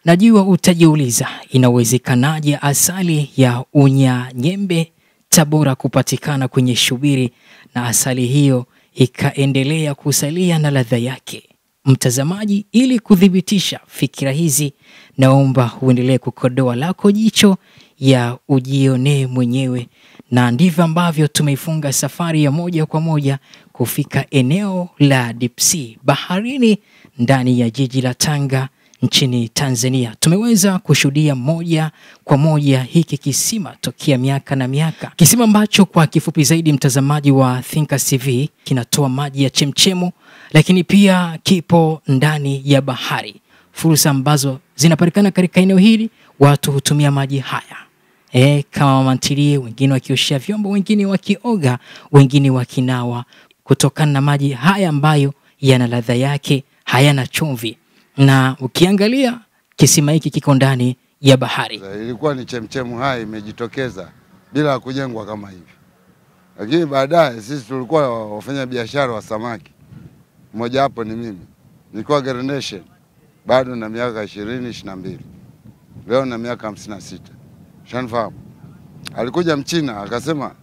Najua utajiuliza inawezekanaje asali ya Unyanyembe Tabora kupatikana kwenye shubiri na asali hiyo ikaendelea kusalia na ladha yake. Mtazamaji, ili kuthibitisha fikira hizi, naomba uendelee kukodoa lako jicho ya ujionee mwenyewe, na ndivyo ambavyo tumeifunga safari ya moja kwa moja kufika eneo la Deep Sea baharini ndani ya jiji la Tanga nchini Tanzania. Tumeweza kushuhudia moja kwa moja hiki kisima tokea miaka na miaka, kisima ambacho kwa kifupi zaidi, mtazamaji wa Thinkers TV, kinatoa maji ya chemchemu, lakini pia kipo ndani ya bahari. Fursa ambazo zinapatikana katika eneo hili, watu hutumia maji haya e, kama mama ntilie, wengine wakioshea vyombo, wengine wakioga, wengine wakinawa, kutokana na maji haya ambayo yana ladha yake, hayana chumvi na ukiangalia kisima hiki kiko ndani ya bahari. Ilikuwa ni chemchemu hai imejitokeza bila kujengwa kama hivi, lakini baadaye sisi tulikuwa wafanya biashara wa samaki, mmoja wapo ni mimi, nilikuwa Gerenation bado na miaka ishirini ishirini na mbili leo na miaka hamsini na sita shanifahamu. Alikuja mchina akasema,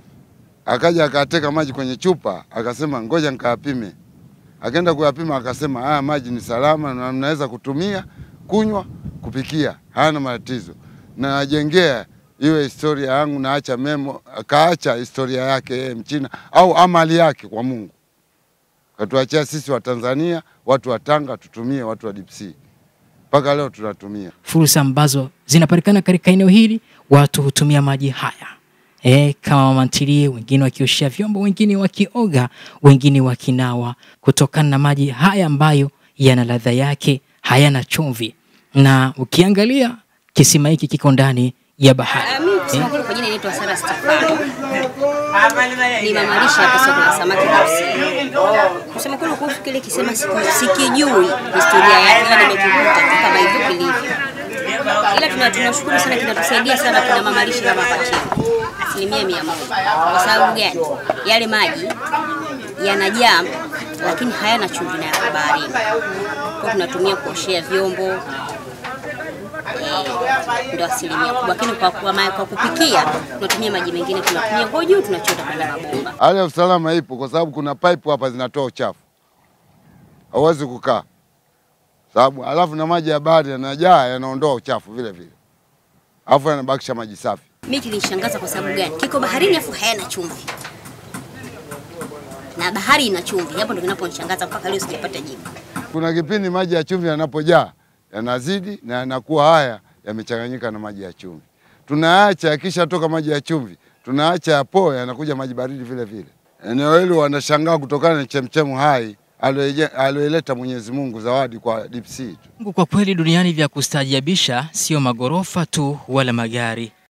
akaja akateka maji kwenye chupa, akasema ngoja nikayapime akaenda kuyapima akasema, haya maji ni salama na mnaweza kutumia kunywa, kupikia, hayana matatizo. Na najengea iwe historia yangu, naacha memo. Akaacha historia yake yeye Mchina au amali yake kwa Mungu, katuachia sisi wa Tanzania, watu wa Tanga tutumie, watu wa Deep Sea mpaka leo tunatumia. Fursa ambazo zinapatikana katika eneo hili, watu hutumia maji haya E, kama mama ntilie, wengine wakioshea vyombo, wengine wakioga, wengine wakinawa, kutokana na maji haya ambayo yana ladha yake, hayana chumvi. Na ukiangalia kisima hiki kiko ndani ya bahari. Mimi kusema kweli kwa jina naitwa Sara Stefano. Ni mama lishe hapa soko la samaki Kusini. Kusema kweli kuhusu kile kisema siku- sikijui historia yake, ila nimekikuta tu kama hivyo kilivyo. Ila tuna tunashukuru sana, kinatusaidia sana kina mama lishe kama hapa chini. Asilimia mia moja. Kwa sababu gani? Yale maji yanajaa lakini hayana chumvi na yako baharini. Kwa tunatumia kuoshea vyombo, ndo asilimia kubwa, lakini kwa, kwa, ma- kwa kupikia tunatumia maji mengine, tunatumia kwa juu, tunachota kwenye mabomba. Hali ya usalama ipo kwa sababu kuna pipe hapa zinatoa uchafu, hauwezi kukaa sababu, alafu na maji ya bahari yanajaa yanaondoa uchafu vile vile, alafu yanabakisha maji safi. Mimi kilinishangaza kwa sababu gani? Kiko baharini afu hayana chumvi na bahari ina chumvi. Hapo ndo kinaponishangaza mpaka leo sijapata jibu. Kuna kipindi maji ya chumvi yanapojaa yanazidi na yanakuwa haya yamechanganyika na maji ya chumvi. Tunaacha yakishatoka maji ya chumvi, tunaacha yapoe, yanakuja maji baridi vile vile. Eneo hili wanashangaa kutokana na chemchemu hai aliyoije- aliyoileta Mwenyezi Mungu zawadi kwa Deep Sea tu. Mungu, kwa kweli duniani vya kustaajabisha, sio magorofa tu wala magari,